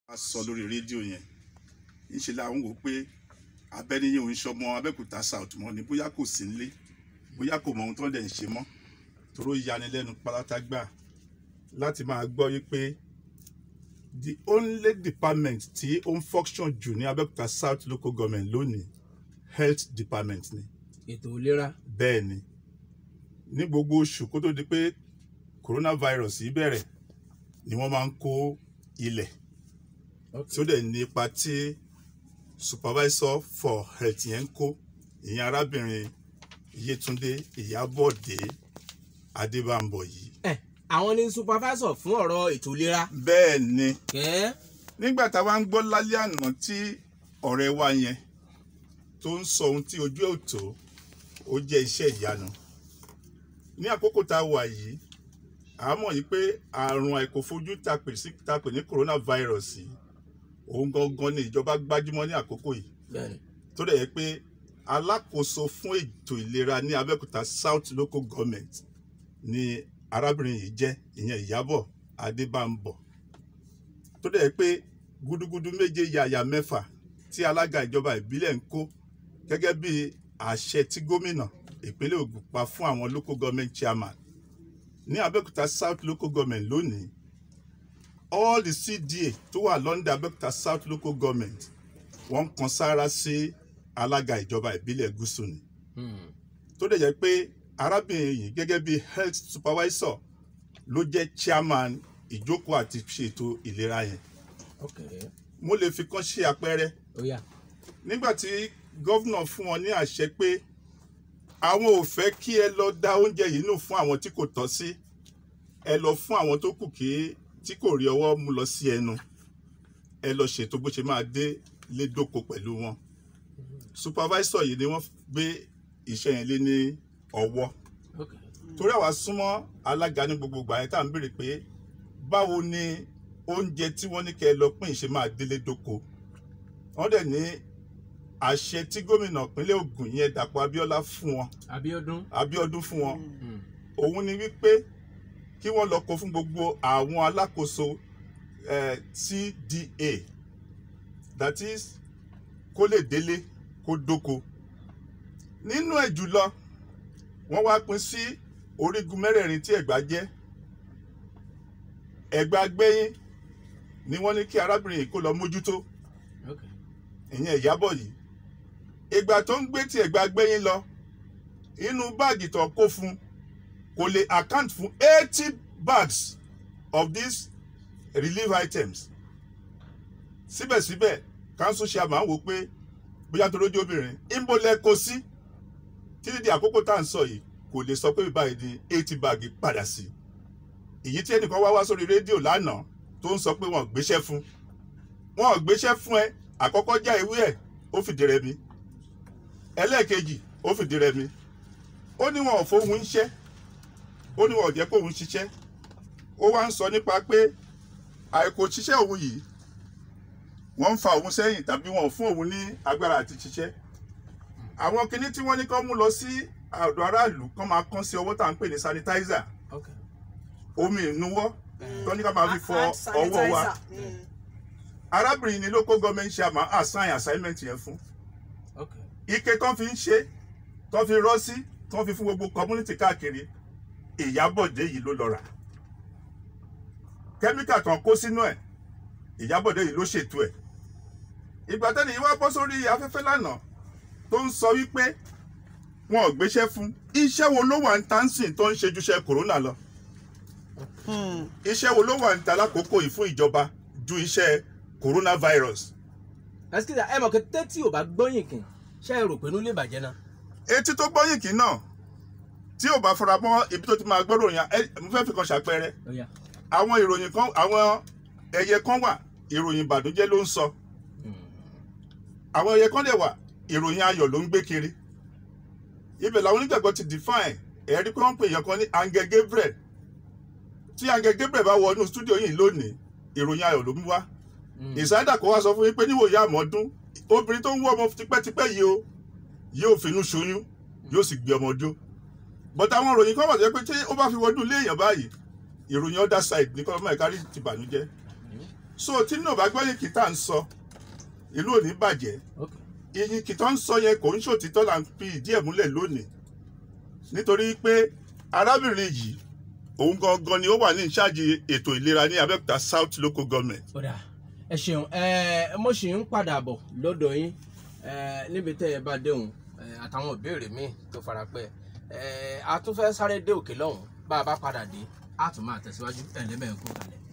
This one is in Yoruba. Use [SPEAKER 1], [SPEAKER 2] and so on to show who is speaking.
[SPEAKER 1] a sọ lórí rédíò yẹn ńṣe làwọn wò pé abẹ́niyẹn òun ṣọmọ abẹ́òkúta south mọ́ ni bóyá kò sí nílé bóyá kò mọ ohun tó ń dẹ̀ ń ṣe mọ́ toró yanilẹ́nu pálátágbà láti máa gbọ́ wípé the only department tí ó ń function jù ní abẹ́òkúta south local government lónìí health department ni
[SPEAKER 2] ètò ìlera
[SPEAKER 1] bẹ́ẹ̀ ni ní gbogbo oṣù kó tó di pé coronavirus yìí bẹ̀rẹ̀ ni wọ́n máa ń kó ilẹ̀ tí ó dẹ̀ ní ipa tí supervisor for health yẹn ń kó ìyẹn arábìnrin Yétúndé Ìyábọ̀dé Adébámbọ̀ yìí.
[SPEAKER 2] ẹ àwọn ní supervisor fún ọ̀rọ̀ ètò ìlera
[SPEAKER 1] bẹ́ẹ̀ ni
[SPEAKER 2] kẹ́
[SPEAKER 1] nígbà táwa ń gbọ́ lálẹ́ àná tí ọ̀rẹ́ wa yẹn tó ń sọ ohun tí ojú ẹ̀ ò tó ó jẹ́ iṣẹ́ ìyanu ní àkókò tá a wà yìí a mọ̀ yìí pé àrùn àìkòfojú tá a pè sí tá a pè ní coronavirus yìí òun gangan ni ìjọba gbájúmọ́ ní àkókò yìí
[SPEAKER 2] bẹ́ẹ̀ni
[SPEAKER 1] tó dẹ̀ yẹ pé alákòóso fún ètò ìlera ní Abẹ́òkúta South Local Government ni arábìnrin yìí jẹ́ ìyẹn Ìyábọ̀ Adébámbọ̀ tó dẹ̀ yẹ pé gúdúgúdú méje yàyà mẹ́fà tí alága ìjọba ìbílẹ̀ ń kó gẹ́gẹ́ bí àṣẹ tí gómìnà ìpínlẹ̀ Ògùn pa fún àwọn local government chairman ní Abẹ́òkúta South Local Government lónìí all the CDA tó wà lọ́ndà Abẹ́òkúta South Local Government wọ́n kan sára sí alága ìjọba ìbílẹ̀ gúúsù ni tó dẹ̀ jẹ́ pé arábìnrin yìí gẹ́gẹ́ bí health supervisor ló jẹ́ chairman ìjókòó àti ṣètò ìlera yẹn
[SPEAKER 2] ok
[SPEAKER 1] mo lè fi kàn ṣe àpẹẹrẹ
[SPEAKER 2] ó yá
[SPEAKER 1] nígbà tí gọ́vnà fún wọn ní àṣẹ pé àwọn ò fẹ́ kí ẹ lọ dá oúnjẹ yìí nù fún àwọn tí kò tọ́ sí ẹ lọ fún àwọn tó kù kí tí kò rí ọwọ́ mú lọ sí ẹnu ẹ lọ ṣètò bó ṣe máa dé lédòkó pẹ̀lú wọn supervisor yìí ni wọ́n gbé iṣẹ́ yẹn lé ní ọwọ́
[SPEAKER 2] ok
[SPEAKER 1] torí àwa súnmọ́ alága ní gbogbo ìgbà yẹn tá à ń béèrè pé báwo ni oúnjẹ tí wọ́n ní kẹ́ ẹ lọ pín ìṣe máa délé dóko wọ́n dẹ̀ ní àṣẹ tí gómìnà ìpínlẹ̀ Ògùn yẹn Dàpọ̀ Abíọ́lá fún wọn
[SPEAKER 2] Abíọ́dún
[SPEAKER 1] Abíọ́dún fún wọn
[SPEAKER 2] Mm.
[SPEAKER 1] òun ni wípé kí wọ́n lọ kó fún gbogbo àwọn alákòóso eh, CDA that is kó lè délé kó dóko nínú ẹ̀ jùlọ wọ́n wá pín sí orígun mẹ́rẹ̀ẹ̀rin tí Ẹ̀gbá jẹ́ Ẹ̀gbá gbẹ́yìn ni wọ́n ní kí arábìnrin yìí kó lọ mójútó
[SPEAKER 2] ok
[SPEAKER 1] ìyẹn Ìyábọ̀ yìí ìgbà tó ń gbé tí Ẹ̀gbá gbẹ́yìn lọ inú báàgì tó kó fún kò lè account fún eighty bags of these relief items síbẹ̀síbẹ̀ council chairman wò pé bóyá tó lójú obìnrin ìmọ̀lẹ́ kò sí títí di àkókò tá à ń sọ yìí kò lè sọ pé báyìí di eighty bag padà sí èyí tí ẹnìkan wá wá sórí rédíò lánàá tó ń sọ pé wọn ò gbéṣẹ́ fún wọn ò gbéṣẹ́ fún ẹ àkọ́kọ́ já ewé ẹ̀ ó fìdí rẹmi ẹlẹ́ẹ̀kejì ó fìdí rẹmi ó ní wọn ò fóun ṣẹ́ ó ní wọn ò jẹ́ kóun ṣiṣẹ́ ó wá ń sọ nípa pé àìkò ṣiṣẹ́ òun yìí wọ́n ń fa òun sẹ́yìn tàbí wọn ò fún òun ní agbára àti ṣiṣẹ́ àwọn kinní tí wọ́n ní kán mú lọ sí ọ̀dọ̀ aráàlú kán máa kán sí ọwọ́ tá à ń pè ní sanitizer
[SPEAKER 2] ok
[SPEAKER 1] omi ìnuwọ́ tó ní ká máa fi fọ
[SPEAKER 3] Hand
[SPEAKER 1] ọwọ́ wa
[SPEAKER 3] sanitizer. Mm.
[SPEAKER 1] arábìnrin ni local government chairman assign assignment yẹn fún
[SPEAKER 2] ok
[SPEAKER 1] ike tán fi ń ṣe tán fi rọ́ sí tán fi fún gbogbo community káàkiri ìyábọ̀dé yìí ló lọ rà kẹ́míkà tán kó sínú ẹ̀ ìyábọ̀dé yìí ló ṣètò ẹ̀ ìgbà tẹ́lẹ̀ yìí wá bọ́ sórí afẹ́fẹ́ lánàá tó ń sọ wípé wọn ò gbéṣẹ́ fún iṣẹ́ wo ló wà ń tánsìn tó ń ṣe jùṣẹ́ kòrónà lọ
[SPEAKER 3] Hmm.
[SPEAKER 1] iṣẹ́ wo ló wà ń ta lákòókò yìí fún ìjọba ju iṣẹ́ coronavirus
[SPEAKER 2] ẹsikisa ẹ mọ̀ pé tẹ́tí ò bá gbọ́yìn kìn ṣe é rò pé inú lè bàjẹ́ náà
[SPEAKER 1] etí tó gbọ́yìn kì náà tí ò bá fara mọ́ ibi tó ti máa gbọ́rọ̀ yẹn ẹ mo fẹ́ fi kan ṣàpẹẹrẹ
[SPEAKER 2] ó yá
[SPEAKER 1] àwọn ìròyìn kan àwọn ẹyẹ kan wà ìròyìn ìbànújẹ́ ló ń sọ àwọn ẹyẹ kan dẹ̀ wà ìròyìn ayọ̀ ló ń gbé kiri ibẹ̀ làwọn onígbàgbọ́ ti define ẹ̀rí pé wọ́n pè yẹn kan ní Angel Gabriel tí Angel Gabriel bá wọ inú stúdíò yìí lónìí ìròyìn ayọ̀ ló ń wá ìsáyédà kó wá sọ fún yín pé níwòye àmọ́dún obìnrin tó ń wọ́ ọmọ tipẹ́tipẹ́ yìí o yóò finú ṣoyún yóò sì gbé ọmọ ọdún but àwọn ìròyìn kan wà tó yẹ pé tí ó bá fi wọnú ilé èèyàn báyìí ìròyìn other side ní kọ́lọ́mọ́ ẹ̀ka rí ti bànújẹ́ so tí náà bá gbọ́ yìí kìtà ń sọ ìlú ò ní bàjẹ́
[SPEAKER 2] ok
[SPEAKER 1] iye kìtà ń sọ yẹn kò ń ṣòtítọ́ là ń fi ìdí ẹ̀ múlẹ̀ lónìí nítorí pé arábìnrin yìí òun gangan ni ó wà ní ìṣáàjì ètò ìlera ní Abẹ́òkúta South Local Government
[SPEAKER 2] ó dáa ẹ ṣeun ẹ mo sì ń padà bọ̀ lọ́dọ̀ yín ẹ níbi tẹ́ ẹ bá déhùn ẹ àtàwọn ìbéèrè míì tó fara pẹ́ ẹ a tún fẹ́ sáré dé òkè lọ́hùn bá a bá padà dé a tún máa tẹ̀síwájú ẹ̀ lẹ́mẹ̀ẹ́ kú kalẹ̀.